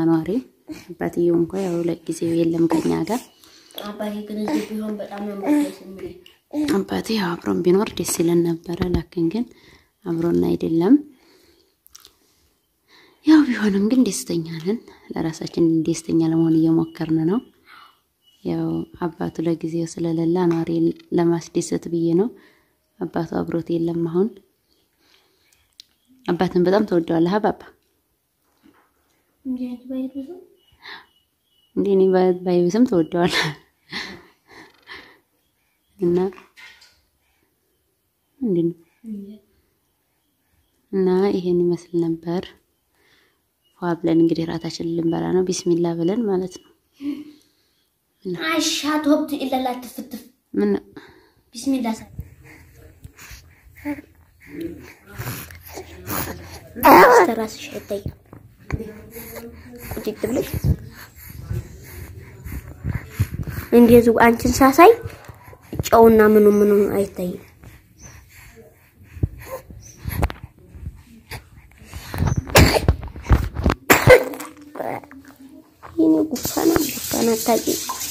አኗሪ አባትየው እንኳ ያው ለጊዜው የለም ከኛ ጋር። አባቴ ግን እዚህ ቢሆን በጣም ነው ደስ የሚለኝ። አባቴ ያው አብሮን ቢኖር ደስ ይለን ነበረ። ላክን ግን አብሮን አይደለም። ያው ቢሆንም ግን ደስተኛ ነን። ለራሳችን ደስተኛ ለመሆን እየሞከርን ነው። ያው አባቱ ለጊዜው ስለሌለ አኗሪ ለማስደሰት ብዬ ነው። አባቱ አብሮት የለም አሁን። አባትን በጣም ተወደዋለህ አባባ? እንዲህ አይነት ባይት ብዙ እንዴ እኔ ባ- ባይብስም ተወደዋለህ እና እንዴ ነው እና ይሄን ይመስል ነበር። ፏ ብለን እንግዲህ ራታችንን ልንበላ ነው። ቢስሚላ ብለን ማለት ነው። አሻት ወብት ኢለላ ትፍትፍ ምን ቢስሚላ ሳ ራስሽ አይታይም። ቁጭት ብለሽ እንደዚሁ አንቺን ሳሳይ ጨውና ምኑ ምኑ አይታይም። ይሄኔ ጉፋና ጉፋና ታቂ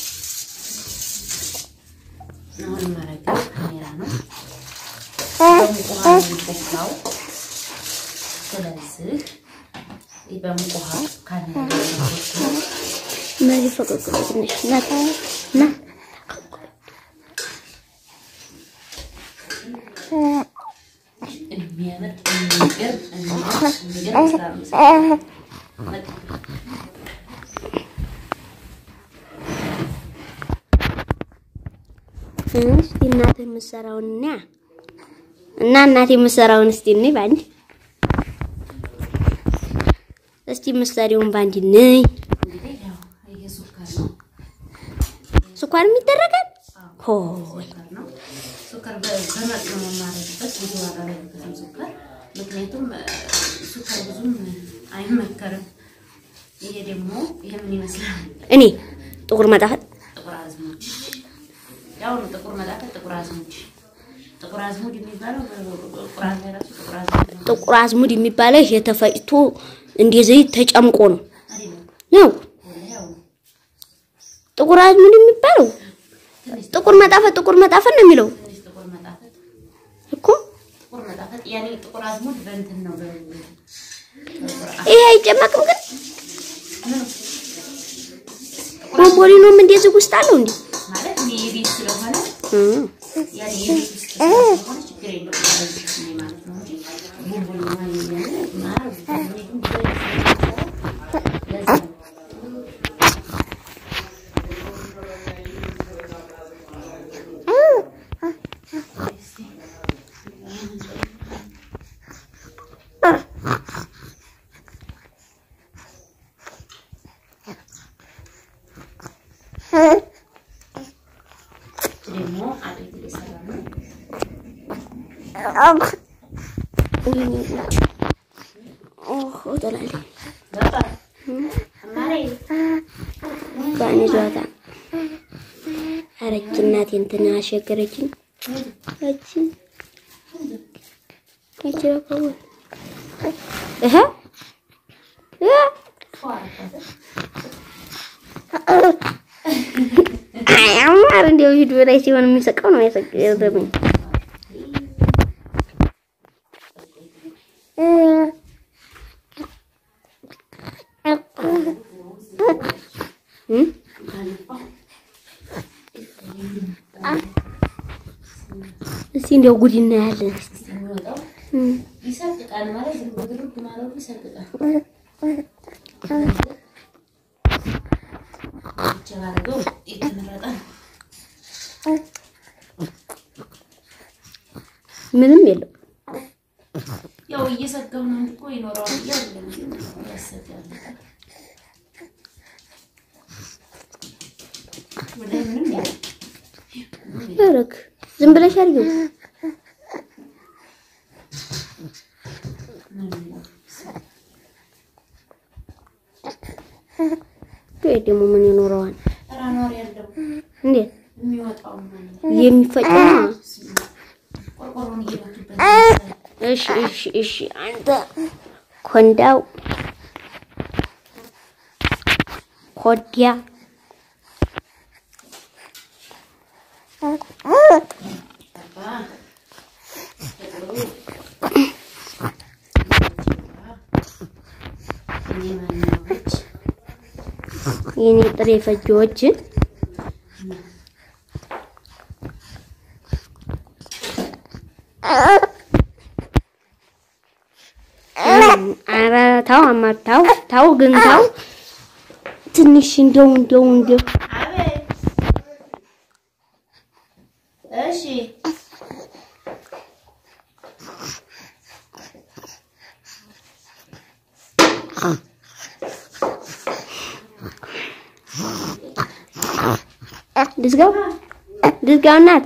አሁን ማረጋው ካሜራ ነው በሙቅ ውሃ ነው የሚቦካው። ስለዚህ ይህ በሙቅ ውሃ ካሜራ ነው የሚቦካው። እነዚህ ፈቀቅ ብሎ ትንሽ ናት ና የሚያምር የሚገርም የሚገርም የሚገርም ስራ ነው የሰራው። በቃ እስቲ እናትህ የምትሰራውን እና እና እናቴ የምትሰራውን እስቲ እንይ ባንድ እስቲ የምትሰሪውን ባንድ እንይ። እንግዲህ ያው ይሄ ሱካር ነው ስኳር የሚደረጋል ሆይ ሱካር ነው። ሱካር በ- በመጠኑ ነው የማደርግበት ብዙ ዋጋ አላደርግበትም ሱካር ምክንያቱም እ፣ ሱካር ብዙም አይመከርም። ይሄ ደግሞ ይሄ ምን ይመስላል? እኔ ጥቁር መጣፈጥ ጥቁር አዝሙድ ያው ነው። ጥቁር መጣፈጥ፣ ጥቁር አዝሙድ ጥቁር አዝሙድ የሚባለው ቁርአን ላይ ራሱ ጥቁር አዝሙድ ነው ጥቁር አዝሙድ የሚባለው ይሄ ተፈጭቶ እንደ ዘይት ተጨምቆ ነው አይደለም? ነው ወላሂ ያው ነው። ጥቁር አዝሙድ የሚባለው ጥቁር መጣፈጥ ጥቁር መጣፈጥ ነው የሚለው ትንሽ ጥቁር መጣፈጥ እኮ ጥቁር መጣፈጥ ያኔ ጥቁር አዝሙድ በእንትን ነው በ- በቁርአን ይሄ አይጨመቅም ግን ምን ቦምቦሊኖም እንደዚህ ውስጥ አለው እንዴ ማለት እኔ የቤት ስለሆነ እ ያኔ የቤት ውስጥ ስለሆነ ችግር የለውም ማለት ነው ማለት ነው እንጂ ቡንቡን ማን የሚያምር ማር እኔ ግን ብዙ አይነት ስለምሰራ ለዛ ነው። ደግሞ አቤት እየሰራ ነው። ኦሆ ትላለች በቃ አማሬ ጋን ይዟታ አረች እናቴ እንትን አሸገረችኝ እቺ እቺ ረከቡ እህ እህ አማር እንደው ቪዲዮ ላይ ሲሆን የሚሰቀው ነው ያሰገረብኝ እስቲ እንደው ጉድ እናያለን። የሚወጣው እም። ይሰርቅቃል ማለት ዝም ብሎ ድርግ ማለቱ ይሰርቅቃል። ብቻ ባደረገው የተመረጠ ነው። ምንም የለው። ያው እየሰጋሁ ነው እንጂ እኮ ይኖረዋል ብዬ አይደለም ግን ያሰጋል። ወላሂ ምንም የለም። ያረክ ዝም ብለሽ አድርጊው። ምንም የለም። ወይ ደግሞ ምን ይኖረዋል ኧረ አኗሪ ያለው እንዴ? የሚወጣው ማለት የሚፈጨው ነው። ቆርቆሮን እየመቱበት እሺ እሺ እሺ አንተ ኮንዳው ኮዲያ የኔ ጥሬ ፈጆች ኧረ ተው አማር ተው ተው ግን ተው ትንሽ እንደው እንደው እንደው እሺ ልዝጋው ልዝጋው እናት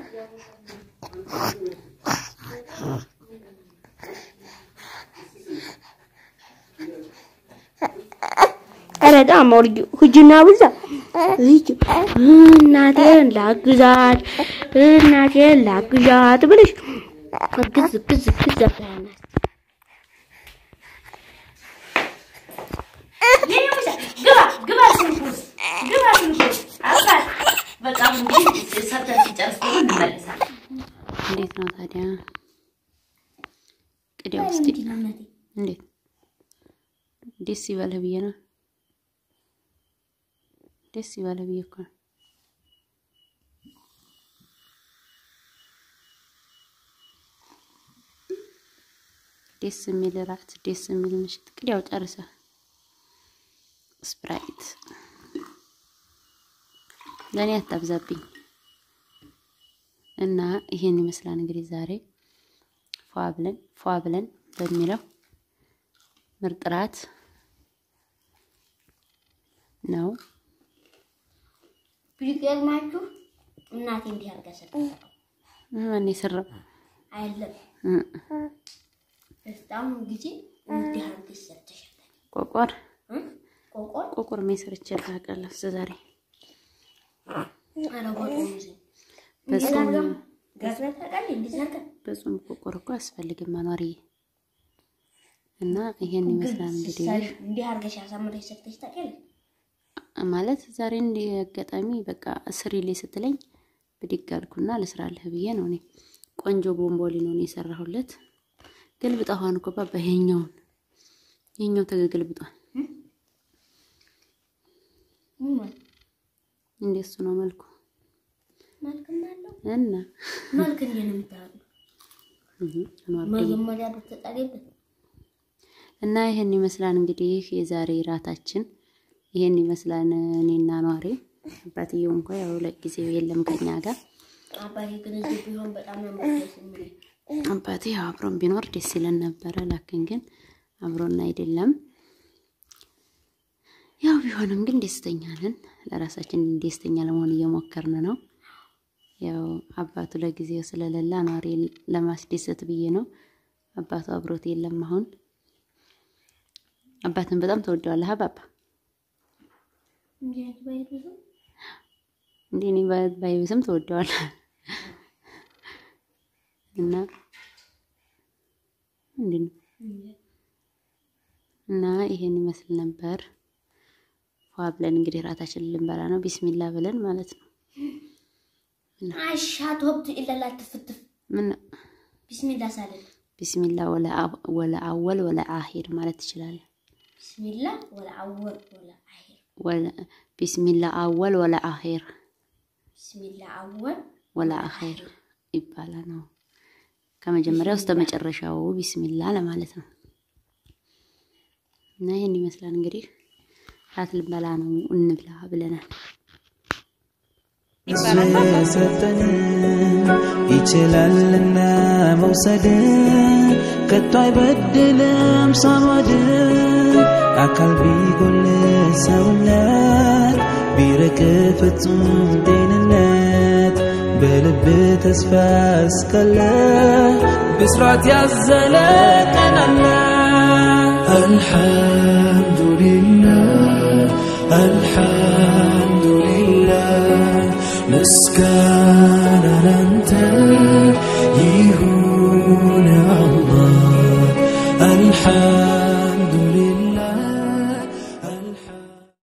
ኧረ በጣም ወርጁ ሁጅና ብዛ ልጅ እናቴን ላግዛት እናቴን ላግዛት ብለሽ ግዝ ግዝ ግዝ አትበያናት። ግባ ግባ ስልኩ ውስጥ ግባ ስልኩ ውስጥ አባት በጣም እንግዲህ ሰርተን ሲጨርስ ደግሞ እንመለሳለን። እንዴት ነው ታዲያ? ቅዲያው እስቲ እንዴት ደስ ይበልህ ብዬ ነው። ደስ ይበልህ ብዬ እኮ ነው። ደስ የሚል እራት፣ ደስ የሚል ምሽት። ቅዲያው ጨርሰህ ስፕራይት ለእኔ አታብዛብኝ እና ይሄን ይመስላል እንግዲህ ዛሬ ፏ ብለን ፏ ብለን በሚለው ምርጥ ራት ነው። ቢገርማችሁ እናቴ እንዲህ አድርጋ ሰርታ ማን የሰራው? አይለም እ በጣም ጊዜ እንዲህ አድርገሽ ሰርተሻል። ቆቆር እ? ቆቆር ቆቆር ሜሰርቼ ታውቃለህ? እስከ ዛሬ ኧረ ቆቆር ሙዜ በጾም ጋግራ ታውቃለህ? እንዲህ ሰርታ በጾም ቆቆር እኮ አያስፈልግም መኖርዬ። እና ይሄን ይመስላል እንግዲህ እንዲህ አድርገሽ አሳምረሽ ሰርተሽ ታውቂያለሽ? ማለት ዛሬ እንዲህ አጋጣሚ በቃ ስሪልኝ ስትለኝ ብድግ አልኩና ልስራልህ ብዬ ነው። እኔ ቆንጆ ቦምቦሊኖ ነው የሰራሁለት። ገልብጣ ሆን እኮ ባባ ይሄኛውን ይሄኛው ተገልብጧል። ምን ማለት እንደሱ ነው መልኩ መልክም አለው እና መልክ እንዴት ነው የምታደርገው? እህ አንዋር መጀመሪያ ብትጠሪበት እና ይሄን ይመስላል እንግዲህ የዛሬ ራታችን ይሄን ይመስላል። እኔና ኗሪ አባትየው እንኳ ያው ለጊዜው የለም ከኛ ጋር። አባቴ ግን እዚህ ቢሆን በጣም ነው ደስ የሚለኝ። አባቴ ያው አብሮን ቢኖር ደስ ይለን ነበረ። ላክን ግን አብሮን አይደለም። ያው ቢሆንም ግን ደስተኛ ነን። ለራሳችን ደስተኛ ለመሆን እየሞከርን ነው። ያው አባቱ ለጊዜው ስለሌላ ኗሪ ለማስደሰት ብዬ ነው። አባቱ አብሮት የለም አሁን። አባትን በጣም ተወደዋለህ አባባ? እንዴ ባይ ብዙ እንዴ እኔ ባ- ባይብስም ተወደዋለህ እና እንዴ ነው እና ይሄን ይመስል ነበር። ፏ ብለን እንግዲህ ራታችንን ልንበላ ነው። ቢስሚላ ብለን ማለት ነው። አሻት ወብት ኢላላ ትፍትፍ ምን ቢስሚላ ሳልል ቢስሚላ ወለ አው- ወለ አወል ወለ አሂር ማለት ትችላለህ። ቢስሚላ ወላ አወል ወላ አሂር ወለ ቢስሚላ አወል ወለ አሂር ቢስሚላ አወል ወለ አሂር ይባላል ነው። ከመጀመሪያው እስከ መጨረሻው ቢስሚላ ለማለት ነው። እና ይሄን ይመስላል እንግዲህ ራት ልንበላ ነው። እንብላ ብለናል። የሰጠን ይችላልና መውሰድ ከቶ አይበድልም ሳማድ አካል ቢጎል ሰውነት ቢርቅ ፍጹም ጤንነት በልብ ተስፋ እስካለ ብስራት ያዘለ ቀን አለ አልሐምዱሊላህ አልሐምዱሊላህ ምስጋና ላንተ ይሁን አላህ አልሐምዱሊላህ